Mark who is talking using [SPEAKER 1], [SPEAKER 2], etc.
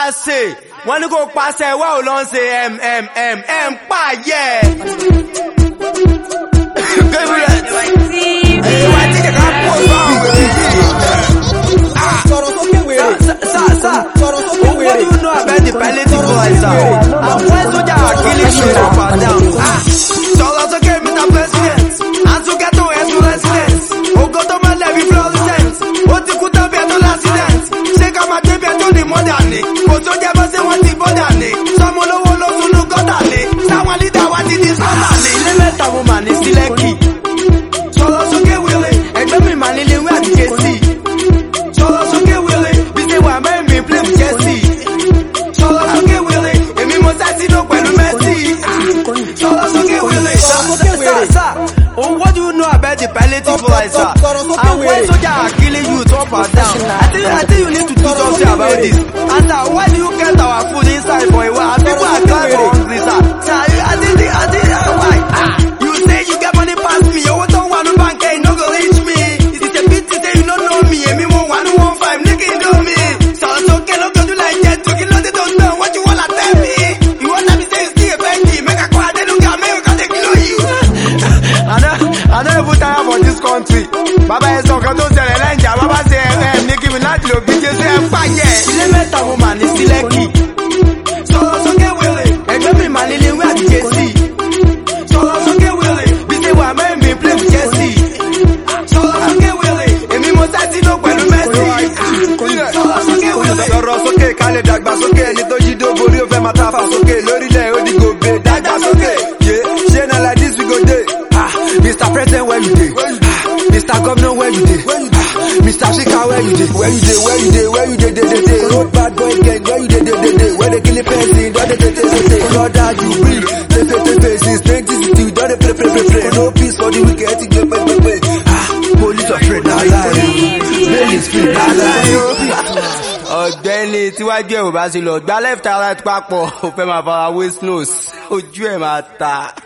[SPEAKER 1] àṣẹ wọ́n ní kò pàṣẹ wá ò lọ ń ṣe mmm m pààyẹ. ìwà tí kẹ̀kẹ́ pọ̀ bá òwe
[SPEAKER 2] sọ̀rọ̀ sókè wèrè.
[SPEAKER 1] Sir, sir,
[SPEAKER 2] sọ̀rọ̀ sókè
[SPEAKER 1] what
[SPEAKER 2] wèrè.
[SPEAKER 1] do you know about the palliative voice, sir? And when soldiers are killing you up and down, ah, sọ̀rọ̀ sókè Mr. President, àtúnkẹ́tò ẹ̀sùn resident, ògo tó máa lẹ́bi fluorescent, ó ti kú tán bí ẹ̀tọ́ l'accident, ṣé ká máa débi ẹ̀tọ́ ní mọ́dà ni, kò tó jẹ́ bọ́ sí wọ́n ti bọ́dà ni, sọmọ olówó ló sunú gọ́dà ni, táwọn lídà wá ti di sọ́dà ni. Ilé mẹ́ta mo mà ní sílẹ̀kì, sọ̀rọ̀ sókè wèrè, ẹgbẹ́ mi mà nílé ìwé àti jẹ́sì sọ̀rọ̀ sókè wèrè bí ṣe wà mẹ́rin mi play with Chelsea. sọ̀rọ̀ sókè wèrè èmi mo sá sínú pẹ̀lú Messi. sọ̀rọ̀ sókè wèrè.
[SPEAKER 2] sókè wèrè.
[SPEAKER 1] Sir, sir, oh, what do you know about the palliative
[SPEAKER 2] Sọ-
[SPEAKER 1] voice, sir?
[SPEAKER 2] sọ- sọ̀rọ̀ sókè
[SPEAKER 1] And when
[SPEAKER 2] wèrè.
[SPEAKER 1] soldiers are killing you up and down, I think, I think you need to do
[SPEAKER 2] Sọ̀rọ̀
[SPEAKER 1] something
[SPEAKER 2] sókè
[SPEAKER 1] about
[SPEAKER 2] wèrè.
[SPEAKER 1] this. And sir, why do you get our food inside for a while? And people are
[SPEAKER 2] sókè
[SPEAKER 1] crying for
[SPEAKER 2] wèrè.
[SPEAKER 1] hungry, sir. Sir, you- I think, I think, uh, why? Ah, you say you get money pass me, owó tó wà ní báńkì, you no go reach me. It is a pity say you no know me, èmi mo wà ní one five, ní kí n do me. Sọ̀rọ̀ sókè lójoojú like jet to kí ló dé tó ń tàn, what you wanna tell me? You wanna me say you still a Benji, make I call Adenuga, make you come take kilo you. I don't, I don't even tire for this country. Bàbá ẹ sọ nǹkan tó ṣẹlẹ̀ lẹ́yìnjà, bàbá ṣe ẹ̀ ní kí mi láti lò bí Jésù ẹ̀ ń pàjẹ́. Ilé mẹ́ta mo mà ní sílẹ̀kì. Sọ̀rọ̀ sókè wèrè, ẹgbẹ́ mi mà nílé ìwé àti Jésì. Sọ̀rọ̀ sókè wèrè, bí ṣe wà mẹ́rin mi play with Chelsea. Sọ̀rọ̀ sókè wèrè, èmi mo sá sínú pẹ̀lú Messi. Sọ̀rọ̀ sókè wèrè.
[SPEAKER 3] sọ̀rọ̀ sókè ká lè dàgbà sókè ẹni tó yí dó borí ó fẹ́ máa ta fà sókè lórílẹ̀ ó di gòbè dàgbà sókè. yé ṣé na like this we go dey. Ah, Mr. President where you dey? Ah, Mr. Governor where you dey? Ah, Mr. Speaker where you dey? Where you dey? Where you dey? Where you dey? Dey dey dey. Road bad boy gang where you dey? Dey dey dey. Where they kill the person don dey dey dey dey dey. Brother you breathe tefe tefe since twenty sixteen you don dey pray pray pray pray. No peace for the wicked ti gbé pé pé pé. Ah, police afraid na lie o. Bail is free na lie o.
[SPEAKER 1] ọ̀gbẹ́ni tíwájú ẹ̀ ò bá ṣe lọ gba left and right papọ̀ ó fẹ́ máa fara waste nose ojú ẹ̀ máa ta.